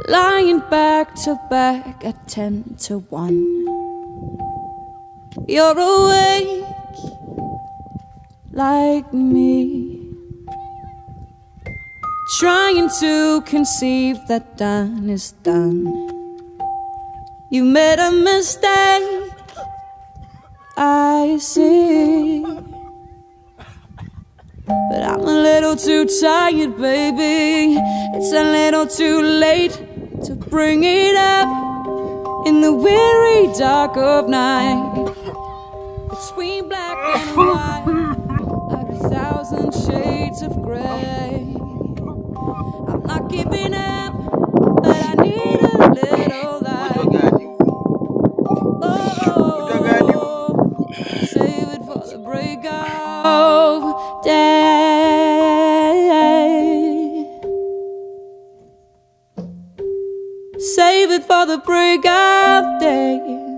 lying back to back at 10 to 1. You're awake like me, trying to conceive that done is done. You made a mistake, I see. But I'm a little too tired, baby. It's a little too late to bring it up in the weary dark of night. Between black and white, like a thousand shades of gray. I'm not giving up, but I need a little light. Oh, save it for the break of day. Save it for the break of day.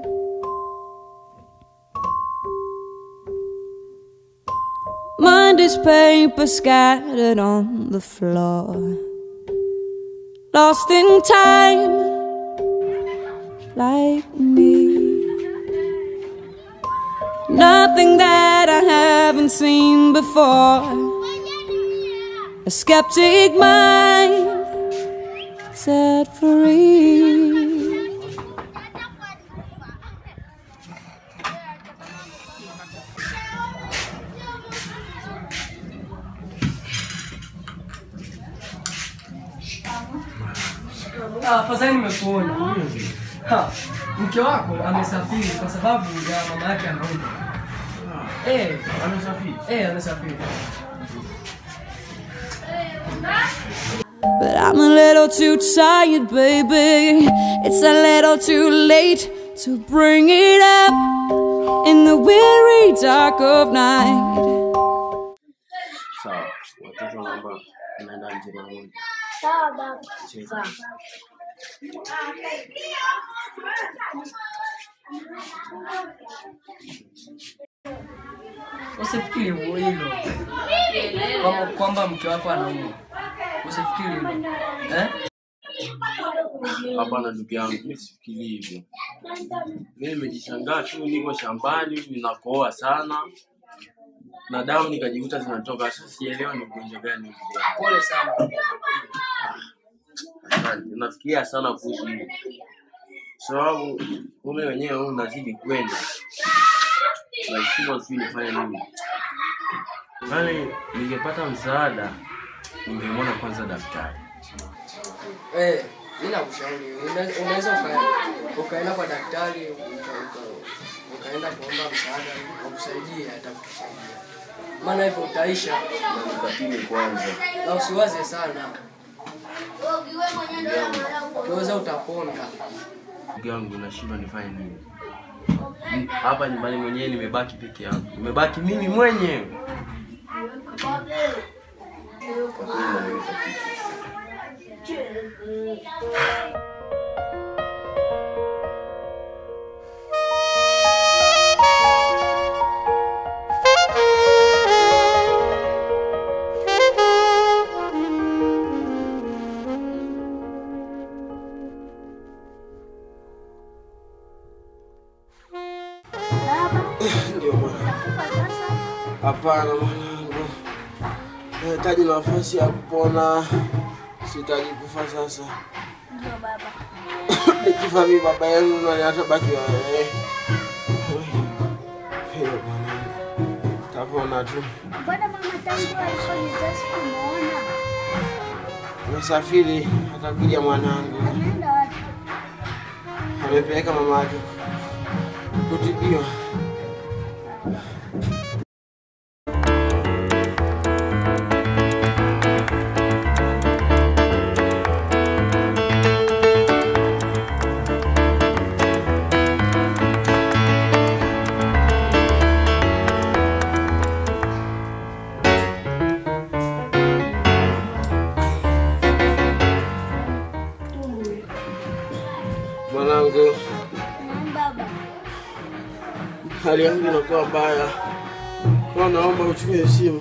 Mind is paper scattered on the floor. Lost in time, like me. Nothing that I haven't seen before. A skeptic mind set free. Ah, Afadhali nimekuona. Ha, Mke wako amesafiri kwa sababu ya mama yake anaumwa. Eh, Anasafiri. eh, amesafiri. But I'm a little too tired, baby. It's a little too late to bring it up in the weary dark of night. Sawa. Watoto naomba naenda nje mara moja. Sawa baba. Cheza. Usifikiri hilo kwamba kwamba mke wako anaumwa. Usifikiri hilo eh? Hapana ndugu yangu, mimi sifikiri hivyo. Mimi nimejishangaa tu, niko shambani ninakohoa sana na damu nikajikuta zinatoka. Sasa sielewa ni ugonjwa gani huu. Pole sana. Asante. Nafikiria sana kuhusu hilo, sababu mume wenyewe huu unazidi kwenda, nashindwa sijui nifanye nini. Yaani ningepata msaada, ningemwona kwanza daktari. Eh, mimi nakushauri una- unaweza uka- ukaenda kwa daktari uka- uka- ukaenda kuomba msaada akusaidie, atakusaidia. Maana hivyo utaisha Nikapime kwanza. na usiwaze sana, ukiweza utapona. Ndugu yangu, nashindwa nifanye nini M- hapa nyumbani mwenyewe, nimebaki peke yangu, nimebaki mimi mwenyewe. Kwa kweli inaniumiza kichwa. Ndio mwana. Hapana mwanangu, nahitaji nafasi ya kupona, sihitaji kufa sasa. Ndio baba. Nikifa mimi baba yenu nani atabaki wewe? Hiyo mwanangu, tapona tu. Mbona mama tangu alikuwa kumuona? Amesafiri, atakuja mwanangu. Ameenda wapi? Amepeleka mama yake kutibiwa. Mwanangu, Naam baba. hali yangu inakuwa mbaya, kwa naomba uchukue simu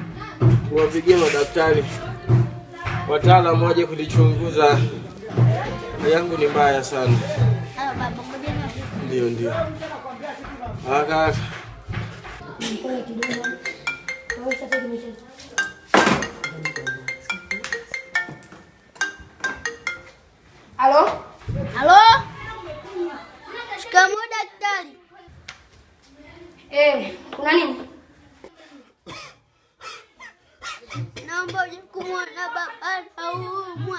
uwapigie madaktari wataalamu waje kulichunguza Hali yangu ni mbaya sana. Ah, baba, ngoja na Ndio, ndio. Ah, kaka. Halo? Halo? Shikamoo daktari. Eh, kuna nini? Naomba uje kumwona baba anaumwa.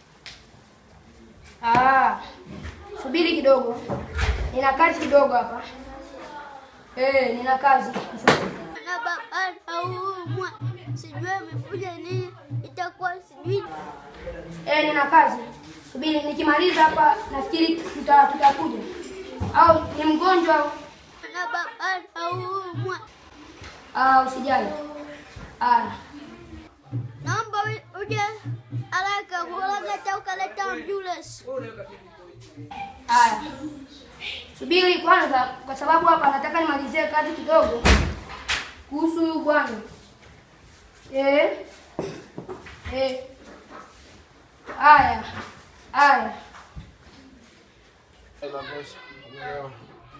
Ah, subiri kidogo. Nina kazi kidogo hapa. Eh, nina kazi. Na baba anaumwa. Sijui amekuja nini. Itakuwa sijui. Eh, nina kazi. Subiri nikimaliza hapa nafikiri tuta tutakuja. Au ni mgonjwa? Na baba anaumwa. Ah, usijali. Ah, Naomba u- uje haraka kuoga hata ukaleta ambulance. haya. Subiri kwanza kwa sababu hapa nataka nimalizie kazi kidogo kuhusu huyu bwana. Eh? Eh. Haya. Haya. Inatosha. Umeelewa?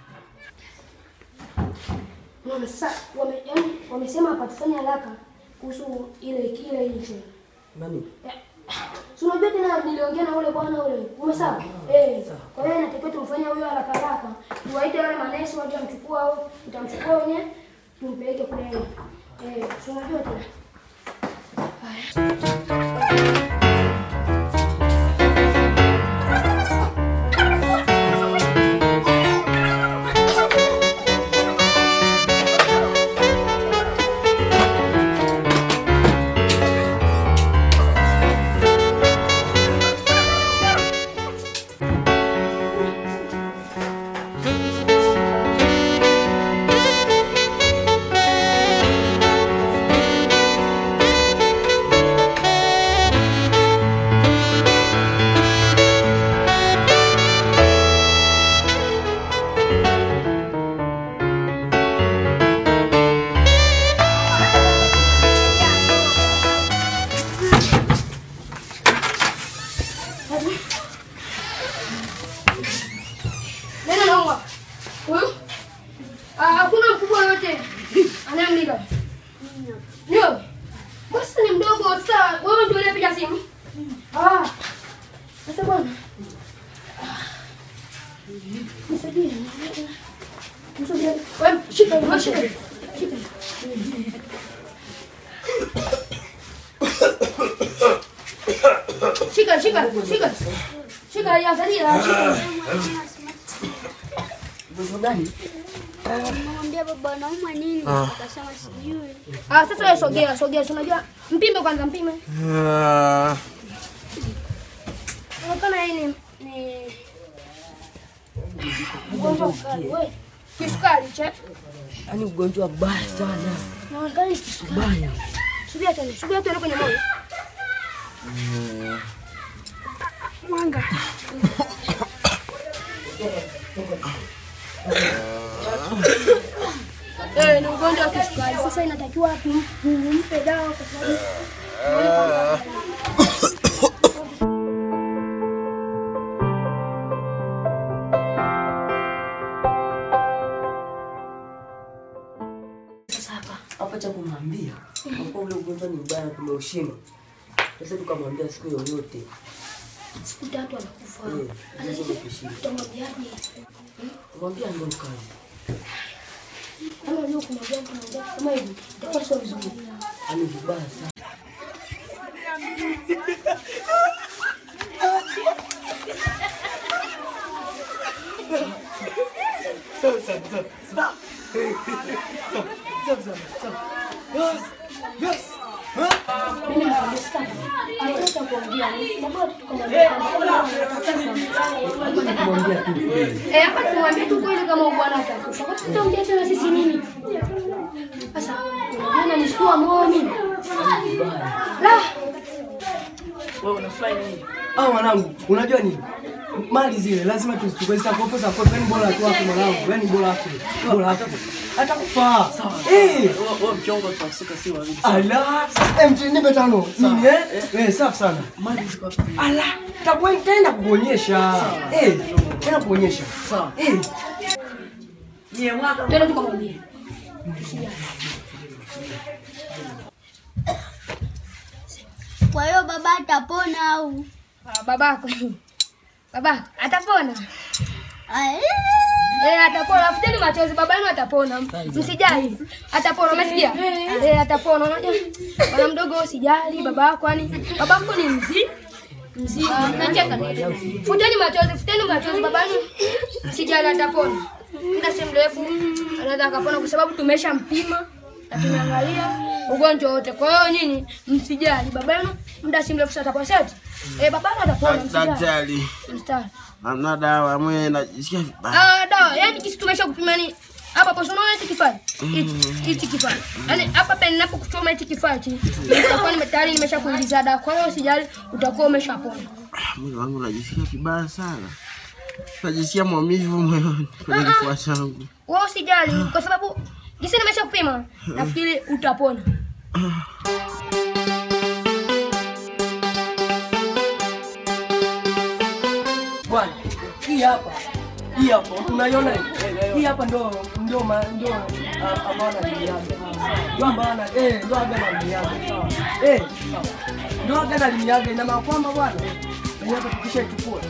Wame- Sasa wame, yaani, wamesema hapa tufanye haraka kuhusu ile kile hicho. Nani? Si unajua tena niliongea na ule bwana ule. Umesawa? Eh. Kwa hiyo inatakiwa tumfanye huyo haraka haraka. Tuwaite wale manesi waje wamchukua au tutamchukua wenyewe tumpeleke kule. Eh, si unajua tena. Neno naomba. Huyu? Ah, hakuna mkubwa yote anayemlinda. Ndio. Basi ni mdogo sasa wewe ndio unayepiga simu. Ah. Sasa bwana. Nisaidie. Nisaidie. Wewe shika, wewe shika. Shika. Shika, shika, shika. Shika, ya angalia, shika. Mgonjwa gani? Namwambia baba anaumwa nini? Akasema sijui. Ah, sasa wewe sogea, sogea. Si Unajua mpime kwanza mpime. Ah, Unaonekana yeye ni ni mgonjwa wa sukari. Wewe kisukari che? Yaani ugonjwa mbaya sana. Unaonekana ni kisukari. Subia tena, subia tena kwenye moyo. Mwanga. Eh, ni ugonjwa wa kisukari. Sasa inatakiwa tum- tumpe dawa kwa sababu Sasa hapa hapa cha kumwambia kwa ule ugonjwa ni mbaya na tumeushinda. Sasa tukamwambia siku yoyote. siku tatu anakufa. Eh, Sasa hizo sisi kushinda. tutamwambiaje? Mwambia ndio kazi. Kama leo kuna jambo tunaongea kama hivi, itakuwa sio vizuri. Yaani vibaya sana. Mimi nakwambia sasa. Anataka kuongea, na bado tukamwambia. Kumwambia tu kweli. Eh, hapa tumwambie tu kweli kama bwana atakufa. Kwa sababu tutaongea tena sisi nini? Sasa, unajua nanishtua moyo mimi. La, Wewe unafurahi nini? Ah, mwanangu, unajua nini? mali zile lazima tuzichukue zitakopo za kopo, yani bora tu hapo mwanangu, yani bora hapo, bora hapo. Hata kufaa. Eh, Wewe mchongo tutasuka si wawili. ala, sasa MT nipe tano. Nini eh? Eh, safi sana. Mali ziko wapi? Ala, takuwa nitaenda kukuonyesha. Eh, tena kuonyesha. Sawa. Eh, Nyie mwaka Twende tukamwambie. Kwa hiyo baba atapona au? Ah, babako. Babako atapona. Ai, Eh, atapona. Afuteni machozi, baba yenu atapona. Msijali. Atapona, umesikia? Eh, atapona. Unajua? Bwana mdogo usijali, baba yako yani baba yako ni mzee. Mzima. Nacheka. Futeni machozi, futeni machozi baba yenu. Msijali atapona. Muda si mrefu anaweza akapona kwa sababu tumeshampima na tumeangalia ugonjwa wote. Kwa hiyo nyinyi msijali, baba yenu muda si mrefu sasa atapona. Sasa eh, baba yenu atapona, msijali. daktari. Mstari. Hamna dawa mwe najisikia vibaya. Ah, dawa. Yaani kisi tumesha kupima ni hapa hapo unaona hichi kifaa? Hichi hichi kifaa. Yaani hapa pale ninapokuchoma hichi kifaa hichi, nitakuwa nime tayari nimesha kuingiza dawa. Kwa hiyo usijali utakuwa umeshapona. Mwili wangu najisikia vibaya sana. Najisikia maumivu moyoni kwenye kifua changu. Wewe usijali kwa sababu jinsi nimesha kupima, nafikiri utapona. bwana, hii hapa. Hii hapa unaiona hii? Hii hapa ndio ndio ma- ndio ah, ambao analimiaga. Ndio ambao ana eh ndio aga analimiaga. Sawa. Eh, sawa. Ndio aga analimiaga ina maana kwamba bwana, hii hapa tukishaichukua.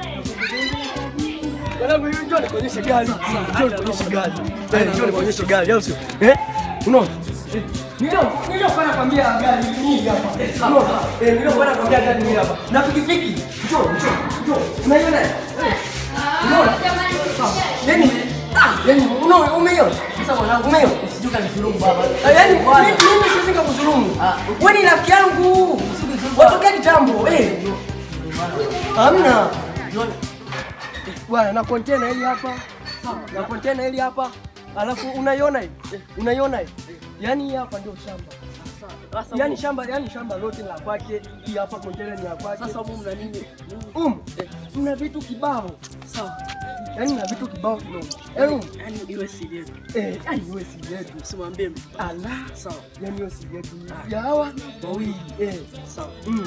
Wanangu hiyo njoo nikuonyeshe gari. Njoo nikuonyeshe gari. Eh, njoo nikuonyeshe gari au sio? Eh? Unaona? Eh, Ndio, ndio kwa nakwambia gari hii hapa. Unaona? Eh, ndio kwa nakwambia gari hii hapa. Na pikipiki. Njoo, njoo, njoo. Unaiona? Eh. Unaona? Yaani, ah, yaani unaona umeiona? Sasa mwanangu umeiona? Sijui kanidhulumu baba. Yaani mimi mimi siwezi nikakudhulumu. Wewe ni rafiki yangu. Watokea kitambo. Eh. Hamna. Bwana na container hili hapa. Na container hili hapa. Alafu unaiona hii? Unaiona hii? Yaani hii hapa ndio shamba. Yaani shamba, yaani shamba lote la kwake. Hii hapa container ni ya kwake. Sasa humu mna nini? Um, mna vitu kibao. Sawa. Yaani mna vitu kibao kidogo. Yaani Yaani iwe siri yetu. eh, yaani iwe siri yetu. Usimwambie mtu. Ala, Sawa. yaani iwe siri yetu. Ya hawa wawili. Eh. Sawa. Mm.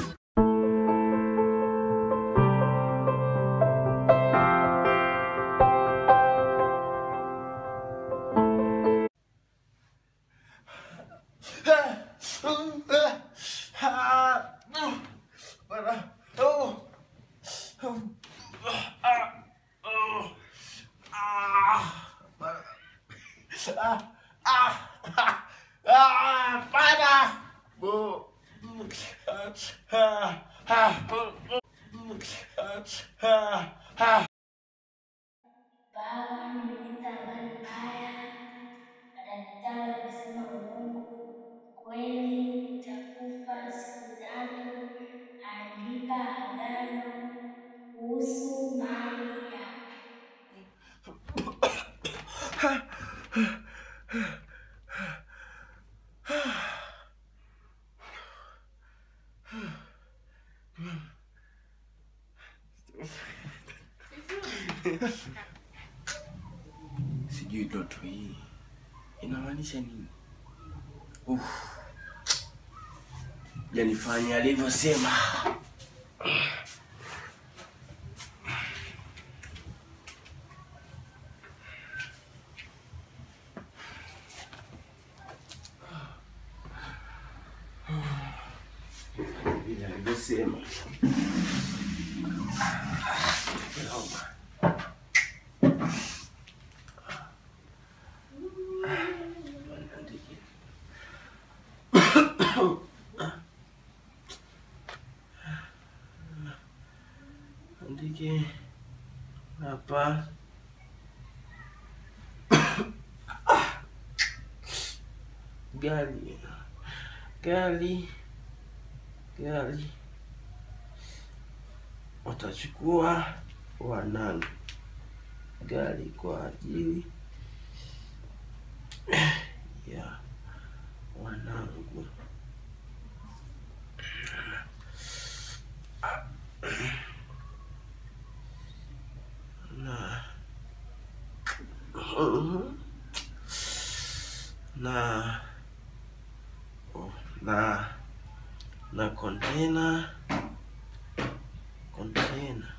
Baba, nimeleta habari mbaya. Madaktari wamesema uongo. Kweli nitakufa siku tatu. Andika agano kuhusu mali yako. Sijui ndoto hii inamaanisha nini? Uff. Janifanya alivyosema. Vile alivyosema. Andike hapa gari gari gari watachukua wanangu gari kwa ajili ya wanangu Mhm. na oh, na na container container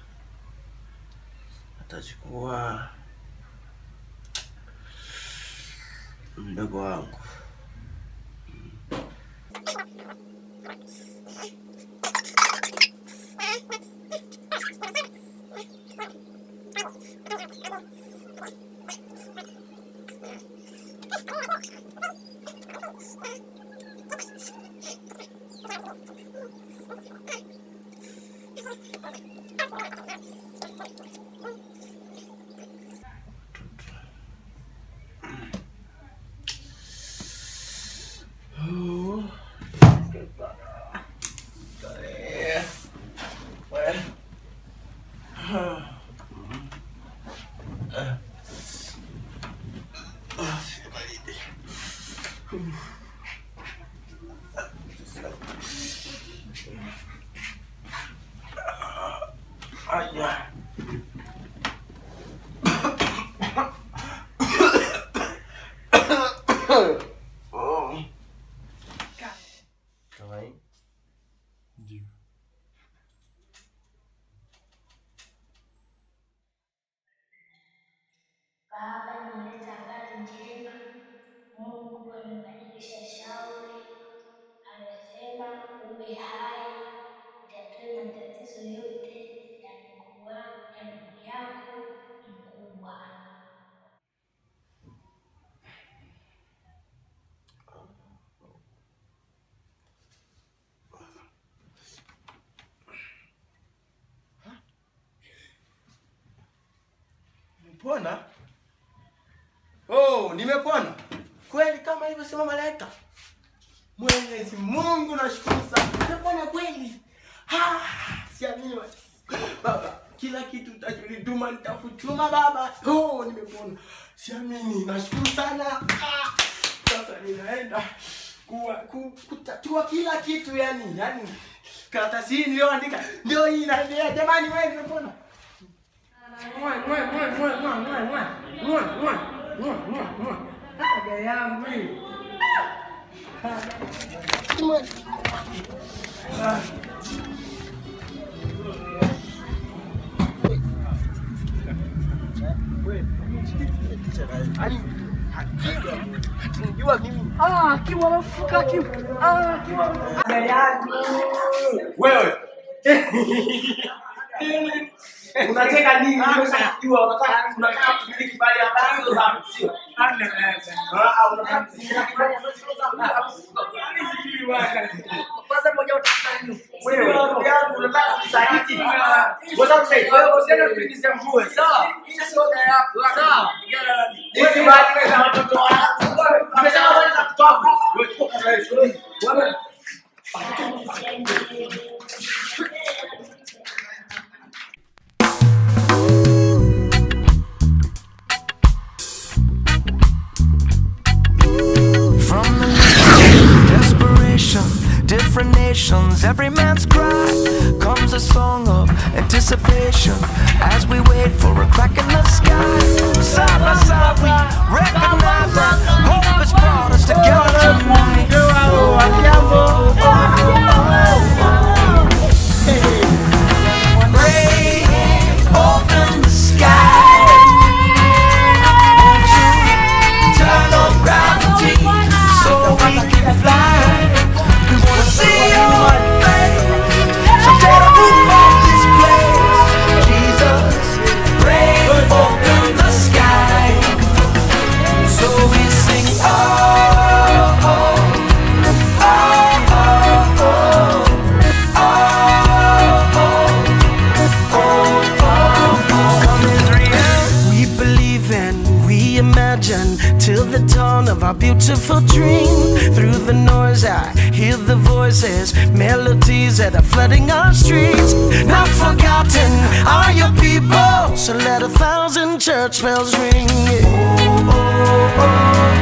atachukua mdogo wangu Aya. Oh. Kawaii. Baba, nimeleta habari njema. Mungu amebadilisha shauri, amesema uwe hai, utatue matatizo yote ya ndugu wa- ya ndugu yako mkubwa. Nimepona? Oh, nimepona kweli kama ilivyosema malaika. Mwenyezi Mungu nashukuru sana. Nimepona kweli. Ah, siamini bwana. Baba, kila kitu utachonituma nitakutuma baba. Oh, nimepona. Siamini, nashukuru sana. Ah, sasa ninaenda kuwa ku, kutatua kila kitu yani, yani karatasi hii niliyoandika ndio hii inaendelea. Jamani, wewe nimepona. Aga yangu hii. Yaani, hatunijua mimi. Wewe. Unacheka nini? Nimeshajua unataka unataka kumiliki mali ambazo za sio. Ah, ah, unataka kumiliki mali ambazo Kwanza mmoja utafuta nini? wewe ndugu yangu unataka kusaliti. Unataka kusaliti. Wewe usiende kuingiza mvua. Sawa. Hii sio oda yako. Sawa. Pigana na mimi. Hizi mali wewe za watoto wako. Umesema mali za watoto wako. Wewe toka na wewe. Wewe From the desperation, different nations, every man's cry comes a song of anticipation as we wait for a crack in the sky. Side by side, we recognize that hope has brought us together tonight. Break open the sky. Turn on gravity so we can fly. We wanna see your face. So take a move off this place. Jesus, break open the sky. So we sing, oh, oh, oh, oh, oh, Come Israel. We believe in, we imagine till the dawn of our beautiful dream. Through the noise, I hear the voices, melodies that are flooding our streets. Not forgotten are your people, so let a thousand church bells ring. Oh, oh, oh,